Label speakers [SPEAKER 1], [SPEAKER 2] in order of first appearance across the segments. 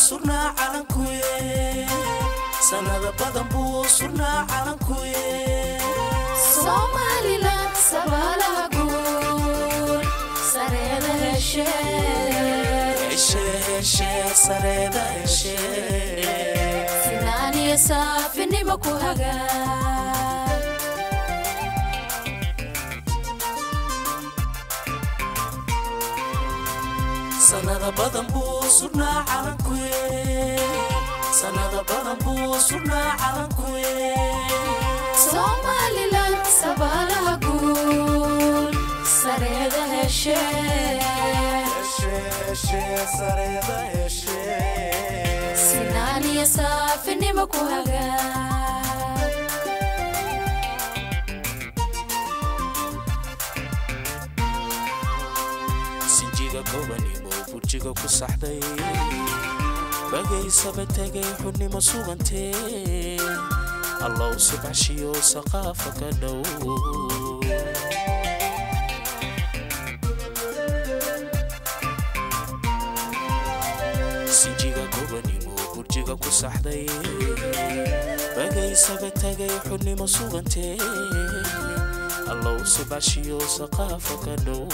[SPEAKER 1] surnaa calankuye sanada badan buu surnaa calankuye
[SPEAKER 2] somalilan sabaalaha guul sareeda heshe
[SPEAKER 1] heshe heshe sareeda heshe
[SPEAKER 2] sinaan iyo saafinimo ku hagaa
[SPEAKER 1] sanada badan buu surnaa calankuye sanada badan buu surnaa calankuye
[SPEAKER 2] somalilan sabaalaha guul sareeda heshe
[SPEAKER 1] heshe heshe sareeda heshe
[SPEAKER 2] sinaan iyo saafinimo ku hagaa
[SPEAKER 1] sinjiga gobanimo burjiga ku saxday bagaysaba tegay xunnimo sugantee allow subaxshiyo saqaafa ka dhow sinjiga gobanimo burjiga ku saxday bagaysaba tegay xunnimo sugantee allow subaxshiyo saqaafa ka dhow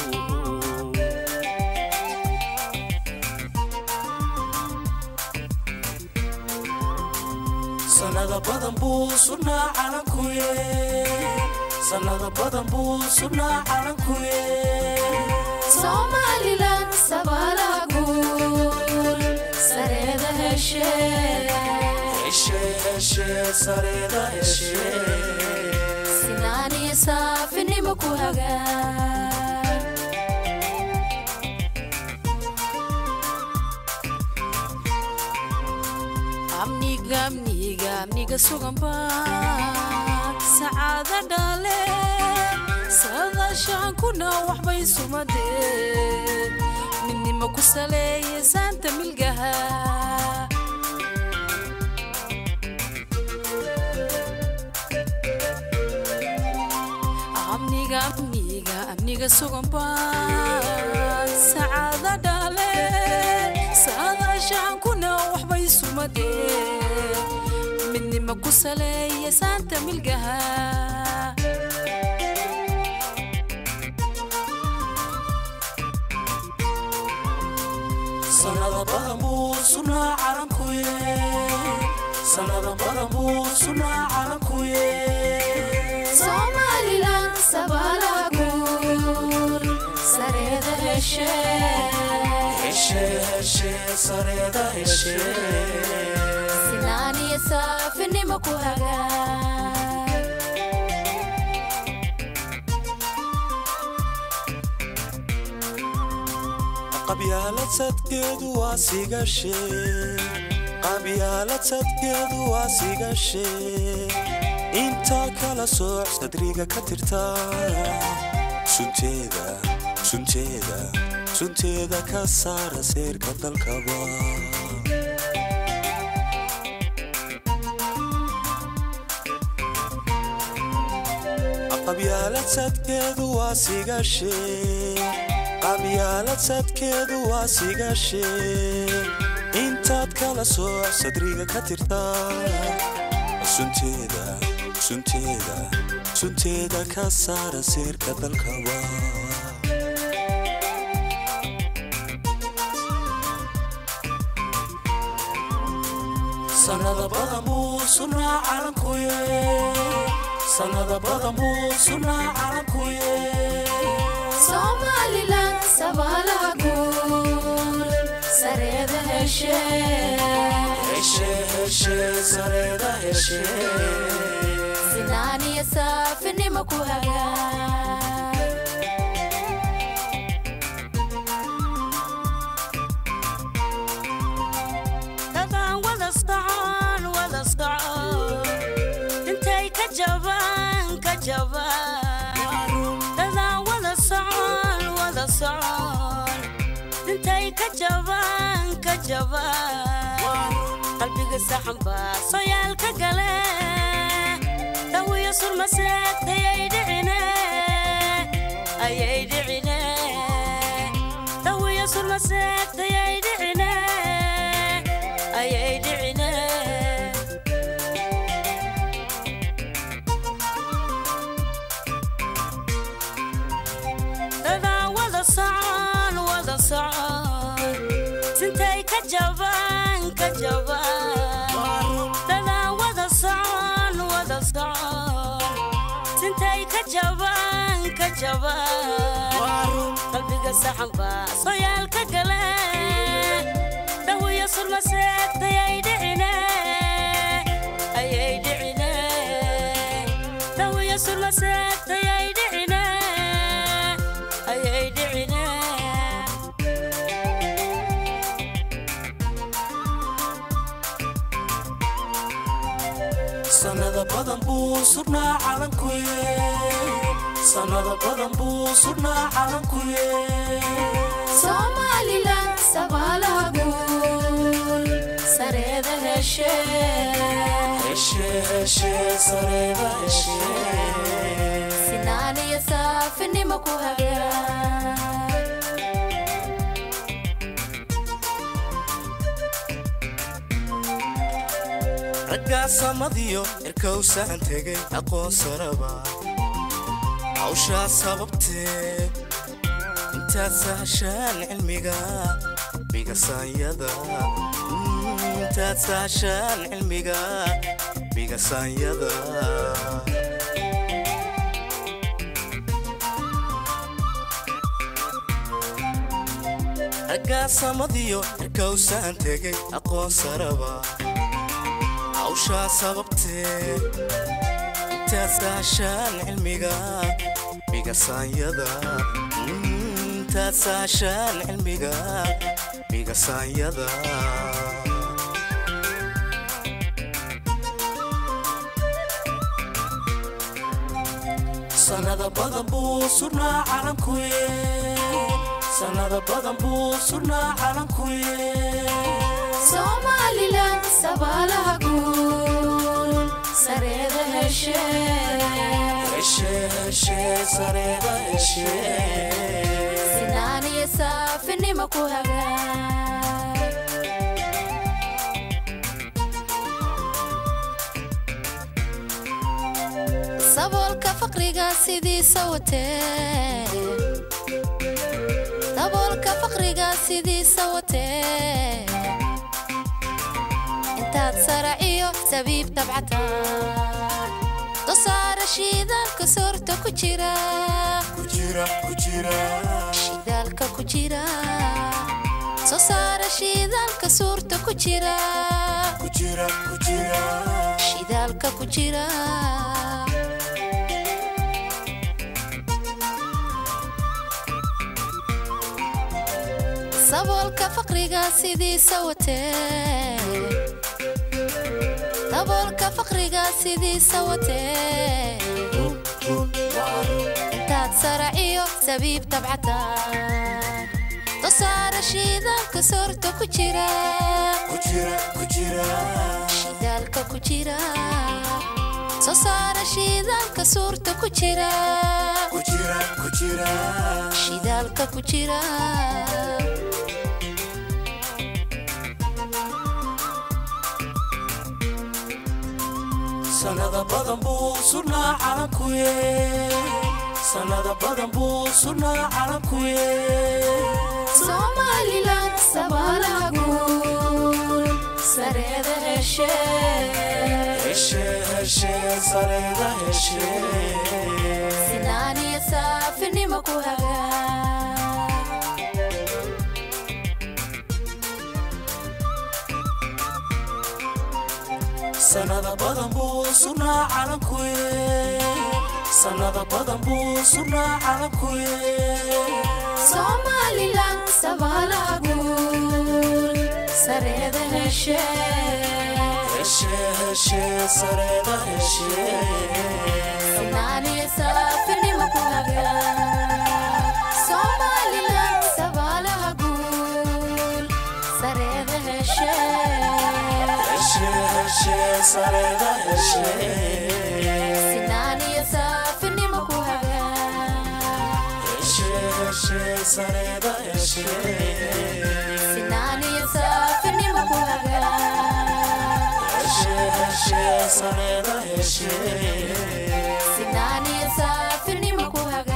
[SPEAKER 1] sanada badan buu surnaa calankuye sanada badan buu surnaa calankuye
[SPEAKER 2] somalilan sabaalaha guul sareeda heshe
[SPEAKER 1] heshe heshe sareeda heshe
[SPEAKER 2] sinaan iyo saafinimo ku hagaa amniga amniga amniga suganba sacaada dhale sadashaan kuna waxbay sumadeen midnimo ku saleeye saanta milgaha amniga amniga amniga suganba sacaada dhale saadaashaan kuna waxbay sumadeen midnimo ku saleeye saanta milgaha
[SPEAKER 1] sanada badan buu surnaa calankuye sanada badan buu surnaa calankuye
[SPEAKER 2] somalilan sabaalaha guul sareeda heshe
[SPEAKER 1] heshe heshe sareeda heshe
[SPEAKER 2] sinaan iyo saafinimo ku hagaa
[SPEAKER 1] qabyaalad sadkeedu waa sigashe qabyaalad sadkeedu waa sigashe intaa kala sooc sadriga ka tirta sunteeda sunteeda sunteeda ka saara seerka dalkaba qabyaalad sadkeedu waa sigashe qabyaalad sadkeedu waa sigashe intaad kala sooc sadriga ka tirta sunteeda sunteeda sunteeda ka saara seerka dalkaba sanada badan buu surnaa calankuye sanada badan buu surnaa calankuye
[SPEAKER 2] somalilan sabaalaha guul sareeda heshe
[SPEAKER 1] heshe heshe sareeda heshe
[SPEAKER 2] sinaan iyo saafinimo ku hagaa
[SPEAKER 3] dadaan wada socon wada socon intay ka jabaan ka jabaan dadaan wada socon wada socon intay ka jabaan ka jabaan qalbiga saxan baa soyaal ka gale dawiyo surmaseegtayay dhicine ayay dhicine dawiyo surmaseegtayay dhicine ka jaban ka jaban qalbiga saxan baa soyaalka gale dhawiyo sulmaseegtay ay dhicine ayay dhicine dhawiyo sulmaseegtay ay dhicine ayay dhicine
[SPEAKER 1] sanada badan buu sugnaa calankuye sanada badan buu sugnaa calankuye
[SPEAKER 2] somalilan sabaalaha guul sareeda heshe
[SPEAKER 1] heshe heshe sareeda heshe
[SPEAKER 2] sinaan iyo saafinimo ku hagaa
[SPEAKER 1] raggaa samadiyo erkowsaan tegay aqoonsaraba hawshaa sababtee intaad sahashaan cilmiga bigasaanyada intaad sahashaan cilmiga bigasaanyada raggaa samadiyo erkowsaan tegay aqoonsaraba hawshaa sababtee intaad sahashaan cilmiga bigasaanyada intaad sahashaan cilmiga bigasaanyada sanada badan buu sugnaa calankuye sanada badan buu sugnaa calankuye
[SPEAKER 2] somalilan sabaalaha guul sareeda heshe
[SPEAKER 1] heshe heshe sareeda heshe
[SPEAKER 2] sinaan iyo saafinimo ku hagaa saboolka faqriga sidiisa watee daboolka faqriga sidiisa watee intaad sara iyo sabiib tabcataan dosaara shiidaalka soorta ku jira
[SPEAKER 1] kujira kujira
[SPEAKER 2] shidaalka ku jira soo saara shiidaalka suurta ku jira
[SPEAKER 1] kujira kujira
[SPEAKER 2] shidaalka ku jira saboolka faqriga sidiisa watee daboolka faqriga sidiisa watee intaad sara iyo sabiib tabcataan dosaara shiidaalka soorta ku jira
[SPEAKER 1] kujira kujira
[SPEAKER 2] shidaalka ku jira soo saara shiidaalka suurta ku jira
[SPEAKER 1] kujira kujira
[SPEAKER 2] shidaalka ku jira
[SPEAKER 1] sanada badan buu sugnaa calankuye sanada badan buu sugnaa calankuye
[SPEAKER 2] somalilan sabaalaha guul sareeda heshe
[SPEAKER 1] heshe heshe sareeda heshe
[SPEAKER 2] sinaan iyo saafinimo ku hagaa
[SPEAKER 1] sanada badan buu sugnaa calankuye sanada badan buu sugnaa calankuye
[SPEAKER 2] somalilan sabaalaha guul sareeda heshe
[SPEAKER 1] heshe heshe sareeda heshe
[SPEAKER 2] sinaan iyo saafinimo ku hagaa somalilan sabaalaha guul sareeda heshe
[SPEAKER 1] heshe heshe sareeda heshe
[SPEAKER 2] sinaan iyo saafinimo ku hagaa
[SPEAKER 1] heshe heshe sareeda heshe
[SPEAKER 2] sinaan iyo saafinimo ku hagaa
[SPEAKER 1] heshe heshe sareeda heshe
[SPEAKER 2] sinaan iyo saafinimo ku hagaa